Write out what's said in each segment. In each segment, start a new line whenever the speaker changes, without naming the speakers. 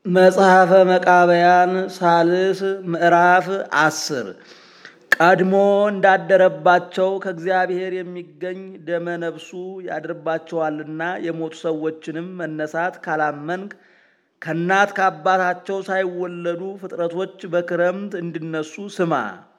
መጽሐፈ መቃብያን ሳልስ ምዕራፍ አስር ቀድሞ እንዳደረባቸው ከእግዚአብሔር የሚገኝ ደመ ነፍሱ ያድርባቸዋልና የሞቱ ሰዎችንም መነሳት ካላመንክ ከእናት ከአባታቸው ሳይወለዱ ፍጥረቶች በክረምት እንዲነሱ ስማ።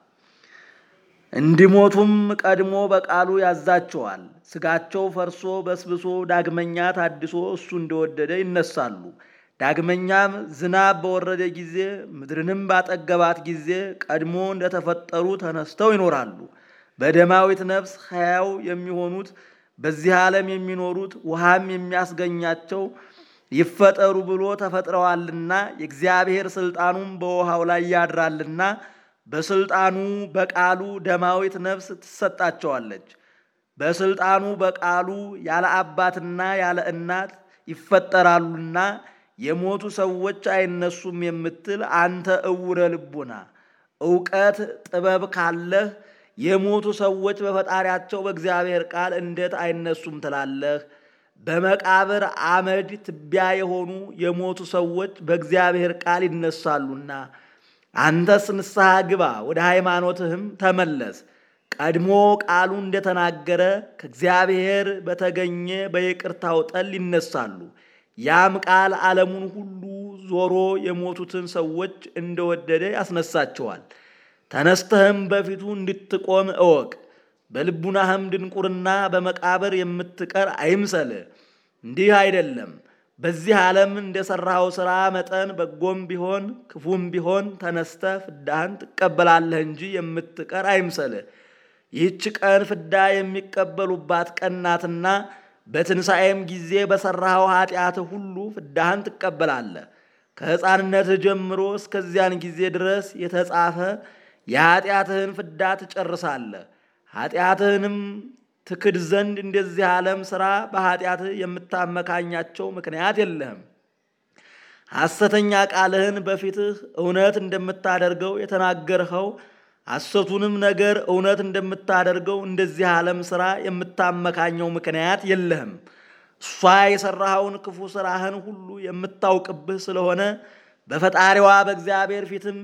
እንዲሞቱም ቀድሞ በቃሉ ያዛቸዋል። ሥጋቸው ፈርሶ በስብሶ ዳግመኛ ታድሶ እሱ እንደወደደ ይነሳሉ። ዳግመኛም ዝናብ በወረደ ጊዜ ምድርንም ባጠገባት ጊዜ ቀድሞ እንደተፈጠሩ ተነስተው ይኖራሉ። በደማዊት ነፍስ ሕያው የሚሆኑት በዚህ ዓለም የሚኖሩት ውሃም የሚያስገኛቸው ይፈጠሩ ብሎ ተፈጥረዋልና የእግዚአብሔር ሥልጣኑም በውሃው ላይ ያድራልና በሥልጣኑ በቃሉ ደማዊት ነፍስ ትሰጣቸዋለች። በሥልጣኑ በቃሉ ያለ አባትና ያለ እናት ይፈጠራሉና የሞቱ ሰዎች አይነሱም የምትል አንተ እውረ ልቡና፣ እውቀት ጥበብ ካለህ የሞቱ ሰዎች በፈጣሪያቸው በእግዚአብሔር ቃል እንዴት አይነሱም ትላለህ? በመቃብር አመድ ትቢያ የሆኑ የሞቱ ሰዎች በእግዚአብሔር ቃል ይነሳሉና አንተስ ንስሐ ግባ፣ ወደ ሃይማኖትህም ተመለስ። ቀድሞ ቃሉ እንደተናገረ ከእግዚአብሔር በተገኘ በይቅርታው ጠል ይነሳሉ። ያም ቃል ዓለሙን ሁሉ ዞሮ የሞቱትን ሰዎች እንደወደደ ያስነሳቸዋል። ተነስተህም በፊቱ እንድትቆም እወቅ። በልቡናህም ድንቁርና በመቃብር የምትቀር አይምሰልህ። እንዲህ አይደለም። በዚህ ዓለም እንደሠራኸው ሥራ መጠን በጎም ቢሆን ክፉም ቢሆን ተነስተህ ፍዳህን ትቀበላለህ እንጂ የምትቀር አይምሰልህ። ይህች ቀን ፍዳ የሚቀበሉባት ቀን ናትና በትንሣኤም ጊዜ በሠራኸው ኃጢአትህ ሁሉ ፍዳህን ትቀበላለህ። ከሕፃንነትህ ጀምሮ እስከዚያን ጊዜ ድረስ የተጻፈ የኃጢአትህን ፍዳ ትጨርሳለህ። ኃጢአትህንም ትክድ ዘንድ እንደዚህ ዓለም ሥራ በኃጢአትህ የምታመካኛቸው ምክንያት የለህም። ሐሰተኛ ቃልህን በፊትህ እውነት እንደምታደርገው የተናገርኸው ሐሰቱንም ነገር እውነት እንደምታደርገው እንደዚህ ዓለም ሥራ የምታመካኘው ምክንያት የለህም። እሷ የሠራኸውን ክፉ ሥራህን ሁሉ የምታውቅብህ ስለሆነ በፈጣሪዋ በእግዚአብሔር ፊትም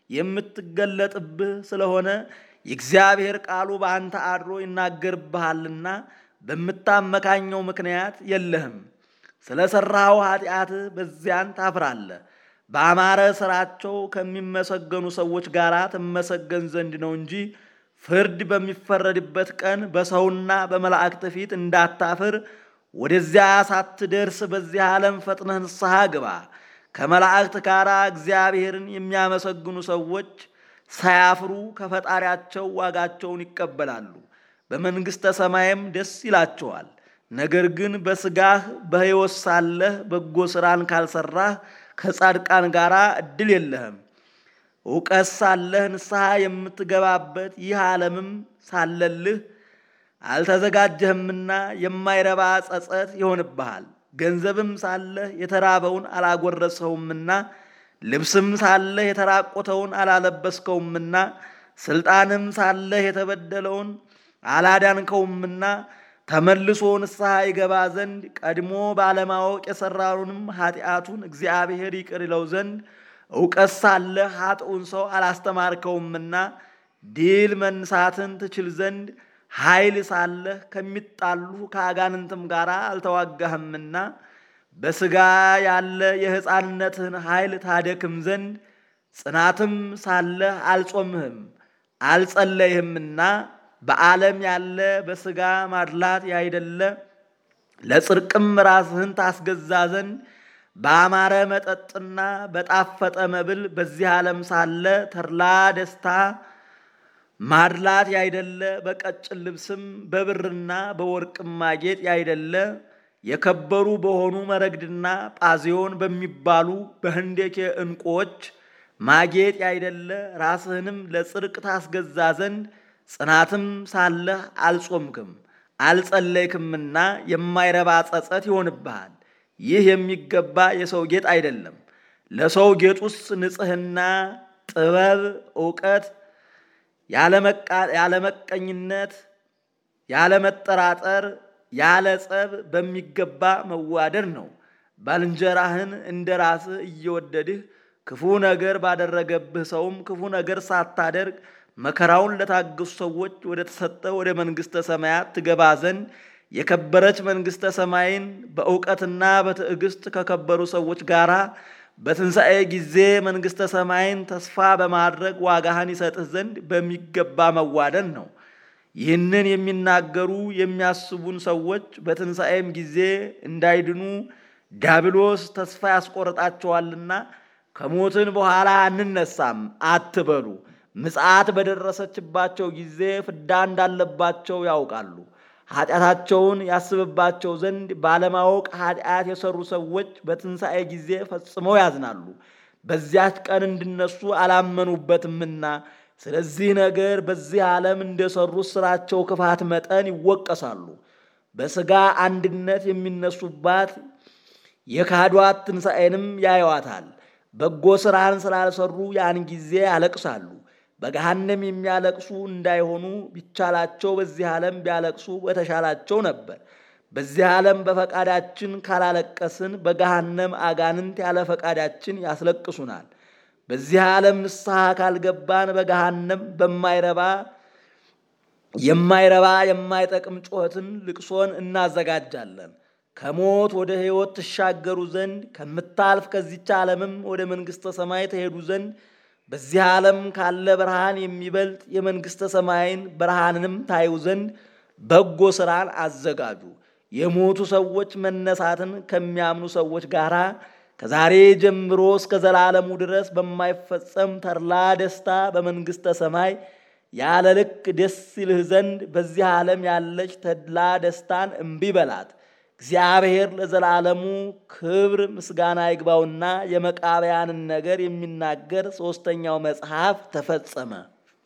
የምትገለጥብህ ስለሆነ የእግዚአብሔር ቃሉ በአንተ አድሮ ይናገርብሃልና በምታመካኘው ምክንያት የለህም። ስለ ሠራኸው ኃጢአትህ በዚያን ታፍራለህ። በአማረ ሥራቸው ከሚመሰገኑ ሰዎች ጋር ትመሰገን ዘንድ ነው እንጂ ፍርድ በሚፈረድበት ቀን በሰውና በመላእክት ፊት እንዳታፍር ወደዚያ ሳትደርስ በዚህ ዓለም ፈጥነህ ንስሐ ግባ። ከመላእክት ጋር እግዚአብሔርን የሚያመሰግኑ ሰዎች ሳያፍሩ ከፈጣሪያቸው ዋጋቸውን ይቀበላሉ፣ በመንግሥተ ሰማይም ደስ ይላቸዋል። ነገር ግን በሥጋህ በሕይወት ሳለህ በጎ ሥራን ካልሠራህ ከጻድቃን ጋር ዕድል የለህም። እውቀት ሳለህ ንስሐ የምትገባበት ይህ ዓለምም ሳለልህ አልተዘጋጀህምና የማይረባ ጸጸት ይሆንብሃል። ገንዘብም ሳለህ የተራበውን አላጎረስኸውምና ልብስም ሳለህ የተራቆተውን አላለበስከውምና ሥልጣንም ሳለህ የተበደለውን አላዳንከውምና ተመልሶ ንስሐ ይገባ ዘንድ ቀድሞ ባለማወቅ የሠራውንም ኃጢአቱን እግዚአብሔር ይቅር ይለው ዘንድ እውቀት ሳለህ ኃጥኡን ሰው አላስተማርከውምና ድል መንሳትን ትችል ዘንድ ኃይል ሳለህ ከሚጣሉ ከአጋንንትም ጋር አልተዋጋህምና በሥጋ ያለ የሕፃንነትህን ኃይል ታደክም ዘንድ ጽናትም ሳለህ አልጾምህም አልጸለይህምና በዓለም ያለ በሥጋ ማድላት ያይደለ ለጽድቅም ራስህን ታስገዛ ዘንድ በአማረ መጠጥና በጣፈጠ መብል በዚህ ዓለም ሳለ ተድላ ደስታ ማድላት ያይደለ በቀጭን ልብስም በብርና በወርቅም ማጌጥ ያይደለ የከበሩ በሆኑ መረግድና ጳዚዮን በሚባሉ በህንዴኬ ዕንቁዎች ማጌጥ ያይደለ ራስህንም ለጽድቅ ታስገዛ ዘንድ ጽናትም ሳለህ አልጾምክም አልጸለይክምና የማይረባ ጸጸት ይሆንብሃል። ይህ የሚገባ የሰው ጌጥ አይደለም። ለሰው ጌጡስ ንጽሕና፣ ጥበብ፣ እውቀት፣ ያለመቀኝነት፣ ያለመጠራጠር፣ ያለ ጸብ በሚገባ መዋደድ ነው። ባልንጀራህን እንደ ራስህ እየወደድህ ክፉ ነገር ባደረገብህ ሰውም ክፉ ነገር ሳታደርግ መከራውን ለታገሱ ሰዎች ወደ ተሰጠ ወደ መንግሥተ ሰማያት ትገባ ዘንድ የከበረች መንግሥተ ሰማይን በእውቀትና በትዕግስት ከከበሩ ሰዎች ጋር በትንሣኤ ጊዜ መንግሥተ ሰማይን ተስፋ በማድረግ ዋጋህን ይሰጥህ ዘንድ በሚገባ መዋደን ነው። ይህንን የሚናገሩ የሚያስቡን ሰዎች በትንሣኤም ጊዜ እንዳይድኑ ዲያብሎስ ተስፋ ያስቆርጣቸዋልና ከሞትን በኋላ አንነሳም አትበሉ። ምጽአት በደረሰችባቸው ጊዜ ፍዳ እንዳለባቸው ያውቃሉ። ኃጢአታቸውን ያስብባቸው ዘንድ ባለማወቅ ኃጢአት የሰሩ ሰዎች በትንሣኤ ጊዜ ፈጽመው ያዝናሉ። በዚያች ቀን እንዲነሱ አላመኑበትምና ስለዚህ ነገር በዚህ ዓለም እንደሰሩት ስራቸው ክፋት መጠን ይወቀሳሉ። በሥጋ አንድነት የሚነሱባት የካዷት ትንሣኤንም ያዩዋታል። በጎ ሥራን ስላልሰሩ ያን ጊዜ ያለቅሳሉ። በገሃነም የሚያለቅሱ እንዳይሆኑ ቢቻላቸው በዚህ ዓለም ቢያለቅሱ በተሻላቸው ነበር። በዚህ ዓለም በፈቃዳችን ካላለቀስን በገሃነም አጋንንት ያለ ፈቃዳችን ያስለቅሱናል። በዚህ ዓለም ንስሐ ካልገባን በገሃነም በማይረባ የማይረባ የማይጠቅም ጩኸትን ልቅሶን እናዘጋጃለን። ከሞት ወደ ሕይወት ትሻገሩ ዘንድ ከምታልፍ ከዚች ዓለምም ወደ መንግሥተ ሰማይ ተሄዱ ዘንድ በዚህ ዓለም ካለ ብርሃን የሚበልጥ የመንግሥተ ሰማይን ብርሃንንም ታዩ ዘንድ በጎ ሥራን አዘጋጁ። የሞቱ ሰዎች መነሳትን ከሚያምኑ ሰዎች ጋር ከዛሬ ጀምሮ እስከ ዘላለሙ ድረስ በማይፈጸም ተድላ ደስታ በመንግሥተ ሰማይ ያለ ልክ ደስ ይልህ ዘንድ በዚህ ዓለም ያለች ተድላ ደስታን እምቢ በላት። እግዚአብሔር ለዘላለሙ ክብር ምስጋና ይግባውና የመቃብያንን ነገር የሚናገር ሦስተኛው መጽሐፍ ተፈጸመ።